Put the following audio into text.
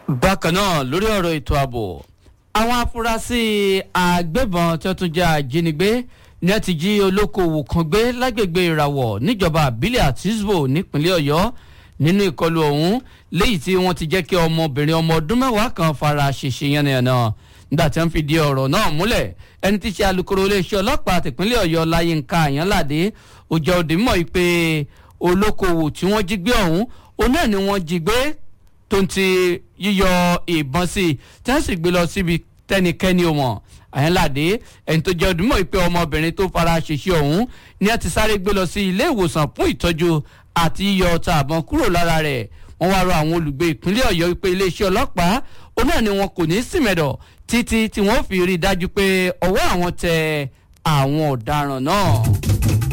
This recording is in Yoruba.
bákan náà lórí ọ̀rọ̀ ètò ààbò àwọn afurasí agbébọn tí wọ́n tún jẹ́ ajínigbé ní ẹ ti jí olókoòwò kan gbé lágbègbè ìràwọ̀ níjọba àbílẹ̀ àtisbo nípínlẹ̀ ọ̀yọ́ nínú ìkọlù ọ̀hún léyìí tí wọ́n ti jẹ́ kí ọmọbìnrin ọmọ ọdún mẹ́wàá kan fara ṣèṣe yánnayànna nígbà tí wọ́n fi di ọ̀rọ̀ náà múlẹ̀ ẹni tí í ṣe alūkkóró iléeṣẹ́ ọlọ́pàá tìpínlẹ̀ ọ̀yọ́ láyínká àyànládé ó jẹ́ òde mọ̀ pé olókoòwò tí wọ́n jí gbé ọ̀hún òun náà ni wọ́n jí gbé tó ń ti yíyọ ìbọn sí i tí wọ́n sì gbé lọ síbi tẹ́nikẹ́ni ò mọ̀ àyànládé ẹni tó jẹ́ òde mọ̀ pé ọmọbìnrin tó fara ṣèṣe ọ̀hún ni wọ́n ti sáré gbé lọ sí ilé ìwòsàn fún ìtọ́jú àti yíyọ ọta àbọn kúrò lára rẹ̀ wọ́n wá rọ àwọn olùgbé ìpínlẹ̀ ọ̀yọ́ wípé iléeṣẹ́ ọlọ́pàá òun náà ni wọn kò ní í sìmẹ̀dọ̀ títí tí wọ́n fi rí i dájú pé ọwọ́ àwọn tẹ àwọn ọ̀daràn náà.